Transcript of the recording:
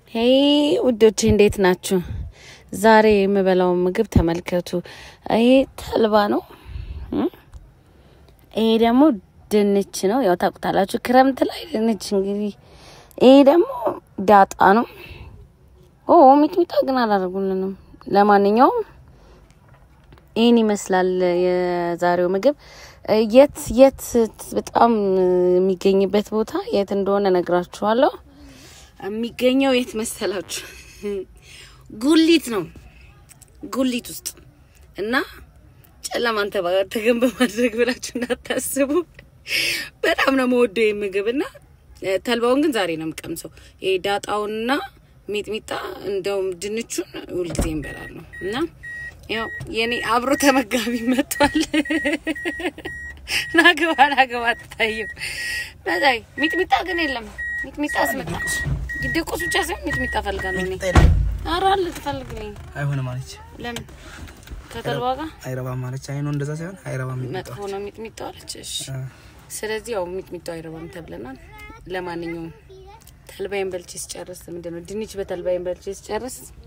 ሄይ ውዶቼ እንዴት ናችሁ? ዛሬ የምበላው ምግብ ተመልከቱ። ይሄ ተልባ ነው። ይሄ ደግሞ ድንች ነው። ያው ታውቁታላችሁ ክረምት ላይ ድንች እንግዲህ። ይሄ ደግሞ ዳጣ ነው። ኦ ሚጥሚጣ ግን አላደርጉልንም። ለማንኛውም ይህን ይመስላል የዛሬው ምግብ። የት የት በጣም የሚገኝበት ቦታ የት እንደሆነ ነግራችኋለሁ። የሚገኘው የት መሰላችሁ? ጉሊት ነው። ጉሊት ውስጥ እና ጨለማን ተገን በማድረግ ብላችሁ እንዳታስቡ። በጣም ነው መወደው ይህ ምግብ እና ተልባውን ግን ዛሬ ነው የምቀምሰው። ይሄ ዳጣውንና ሚጥሚጣ እንደውም ድንቹን ሁልጊዜ እንበላል ነው እና ያው የኔ አብሮ ተመጋቢ መጥቷል። ናግባ ናግባ አትታይም። በዛይ ሚጥሚጣ ግን የለም። ሚጥሚጣ አስመጣ ይደቆስ ብቻ ሳይሆን ሚጥሚጣ ፈልጋለሁ እኔ። ኧረ አለ ትፈልግልኝ። አይሆንም አለች። ለምን ከተልባ ጋር አይረባም አለች። አይኑ እንደዛ ሳይሆን አይረባም መጥፎ ነው ሚጥሚጣ አለች። እሺ ስለዚህ ያው ሚጥሚጣው አይረባም ተብለናል። ለማንኛውም ተልባይን በልቼ ስጨርስ ምንድን ነው ድንች በተልባይን በልቼ ስጨርስ